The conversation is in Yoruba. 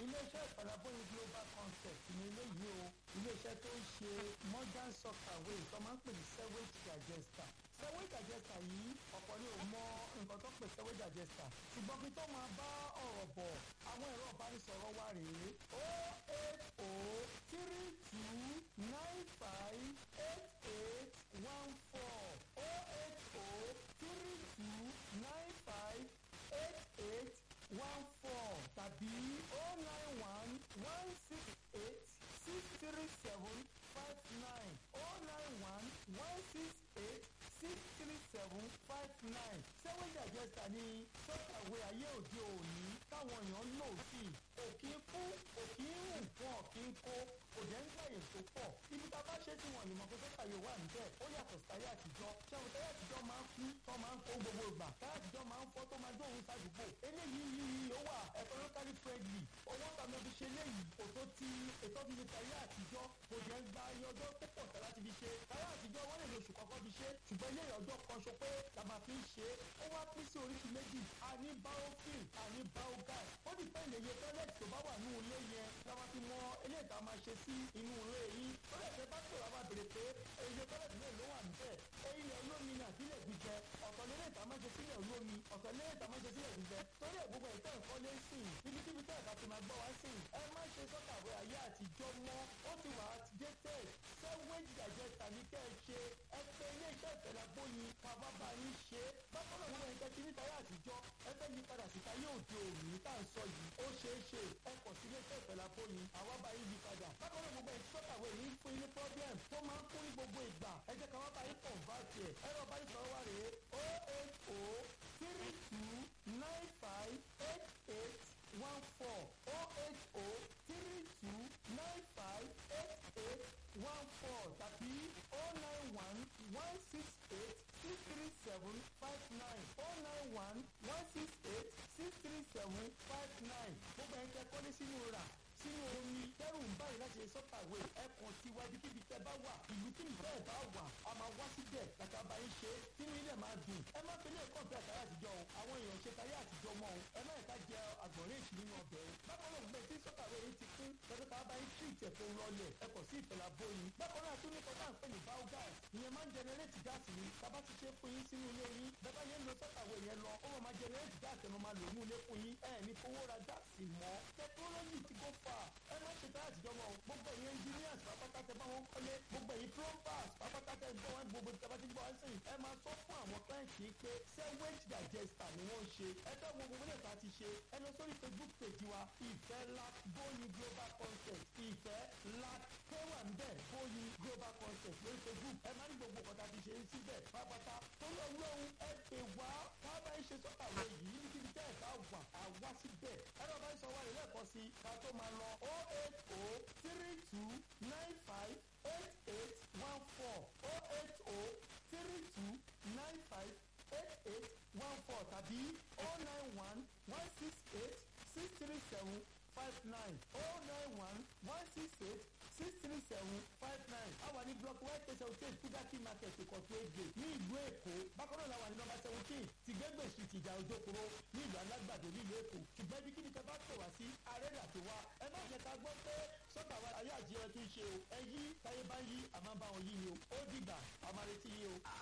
iléeṣẹ́ ìfàlàbọ̀yìn global concept ní eléyìí o iléeṣẹ́ tó ń ṣe modern sockaway tó máa ń pè ní sewage digester sewage digester yìí ọ̀pọ̀ ni ò mọ nǹkan tó pè sewage digester ṣùgbọ́n kí tó máa bá ọ̀rọ̀ bọ̀ àwọn ẹ̀rọ ìbánisọ̀rọ̀ wa rèé o eight o three two nine five eight eight one four o eight o three two nine five eight eight one four tàbí o nine one one six eight six three seven five nine o nine one one six eight six three seven five nine seven digester ní sọ́kàwé ayé òde òní táwọn èèyàn lò sí òkì ń kú òkì ń rùn wọn kì í kó kò dẹ́ ń gbàyè tó pọ̀ ibi tá a bá ṣe tí wọn lè mọ pé sọ́kàwé wà níbẹ̀ ó yàtọ̀ sáyé àtijọ́ ṣẹ́wọ̀n táyé àtijọ́ máa ń kú tó máa ń kó gbogbo ìgbà táyé àtijọ́ máa ń fọ́ tó máa dóhùn sádùúgbò eléyìí yìí ó wà economically friendly owó tàbí ọdún ṣe léyìí kò tó ti ètò ti fi táyé àtijọ́ kò dẹ́ ń gba iye ọjọ́ tó pọ̀ tẹ́ láti fi ṣe táyé àtijọ́ wọ́n lè lo oṣù kọ́kọ́ fi ṣe ṣùgbọ́n ilé ọjọ́ kan ṣo pé la máa fi ń ṣe é ó wá pín sí oríṣi méjì a ní biofilm a ní biogas ó di pé ìlẹ̀yẹ tọ́lẹ̀tì tó bá wà ní ilé yẹn la máa fi mọ eléyìí tá a máa ṣe sí inú ilé yìí tọ́lẹ̀tì bá pè wá máa bèrè pé ilé tọ́lẹ̀tì náà ló wà níbẹ̀ ilẹ̀ olómi ni àbílẹ̀ gbígbẹ ọ̀tọ̀ lélẹ̀ tá a máa ṣe sílẹ̀ olómi ọ̀tọ̀ lélẹ̀ tá a máa ṣe sílẹ̀ gbígbẹ torí ẹ̀ gbogbo ìtẹ́ ẹ̀kọ́ lé sí i ibikíbi tẹ́ ẹ̀ka ti máa gbọ́ wá sí i ẹ má ṣe sọ́kàwé ayé àtijọ́ mọ́ ó ti wà outdated sewage digester ní kẹ́ ẹ ṣe ẹ pé ilé iṣẹ́ ìfẹ́lágbóyin bàbá bá yín ṣe é bákan náà wọ́n ẹ̀ka tí ní táyà àtijọ́ ẹ fẹ́ yí padà sí táyé òde òní tá à ń sọ yìí ó ṣeé ṣe ẹ kàn sí ilé iṣẹ́ ìfẹ́lágbóyin àwa bá yín yí padà bákan náà gbogbo ẹ̀ sọ́kàwé yìí ń fún ilé problem tó máa ń kún ní gbogbo ìgbà ẹ jẹ́ ká wá bá yín convert ẹ̀ ẹ̀rọ bá yín sọ̀rọ̀ wá rèé o eight o three two nine five eight eight one four o eight o three two nine five eight eight one four tàbí o nine one one six eight six three seven five nine o nine one one six eight six three seven five nine gbogbo ẹ̀ ń tẹ́ kọ́lé sínú rà sínú omi tẹ́rù ń báyìí láti ṣe sọ́kàwé ẹ̀kan tiwájú kíbi tẹ́ bá wà ìlú tí ìfẹ́ ẹ̀ bá wà a máa wá síbẹ̀ kàkà bá yín ṣe sínú ilẹ̀ máa dùn ẹ má fi lè kàn fẹ́ àtàrà àtijọ́ o àwọn èèyàn ṣe tayé àtijọ́ mọ́ o ẹ má ẹ̀ka jẹ àgbọ̀nrín èṣù nínú ọbẹ̀ o bákan náà gbẹ tí sọ́kàwé yìí ti kún tẹ́tẹ́ ká bá yín tí ìtẹ̀ tó lọlẹ̀ ẹ kọ̀ sí ìfẹ̀lá bóyin bákan náà tún ní kọ́tà ń pè ní biogas ìyẹn máa ń jẹnẹrétì gáàsì ni tábà ti ṣe fún yín sínú ilé yín bẹ́ẹ̀ yẹn lo sọ́kàwé yẹn lọ ó máa jẹnẹrétì gáàsì ẹ̀ máa lò ní ilé fún yín ẹ̀ ní fowó ra gáàsì mọ́ tẹkinọ́lọ́jì ti go far ẹ má ṣe táyà àtijọ́ mọ́ o gbogbo ẹ̀yin engineers pápátá tẹ bá wọn kọ́lé gbogbo ẹ̀yin plumbers pápátá tẹ gbọ́ wọn gbogbo tẹ bá ti gbọ́ wọn sìn ẹ máa sọ fún àwọn clients yìí pé sewage digester ni wọ́n ń ṣe ẹ fẹ́ wo gbogbo nípa ti ṣe ẹ lọ sórí facebook page wa ìfẹ́ lac bóyin global concept ìfẹ́ lac kéwà ń bẹ̀ bóyin global concept lórí facebook ẹ máa ní gbogbo ọ̀tá ti ṣe é síbẹ̀ pápátá tó lọ lóhun ẹ pè wá ká bá ń ṣe sọ́kàwé yìí níbi tẹ́ ẹ̀ bá wà àwa síbẹ̀ ẹ lọ bá ń sọ wá rẹ̀ lẹ́ẹ̀kan sí ká tó máa lọ o eight o three two nine five eight eight one four o eight o three two nine five eight eight one four tàbí o nine one one six eight six three seven five nine o nine one one six eight six three seven five nine a wà ní block white station eight kudaki market ìkọ̀tún èdè ní ìlú èkó bákan náà la wà ní number seventeen tìgbẹ́gbẹ̀ street ìjà òjòkúrò ní ìlú alágbàdo nílùú èkó ṣùgbọ́n ibi kíni tẹ bá pè wá sí arẹ́rẹ́ àti wá ẹ má jẹ́ ká gbọ́ pé sọ́kà wa ayé àjẹyẹ tún ṣe o ẹ yí táyé bá yí àmọ́ bá wọn yí ni o ó dìgbà àmàlẹ́tì yí o.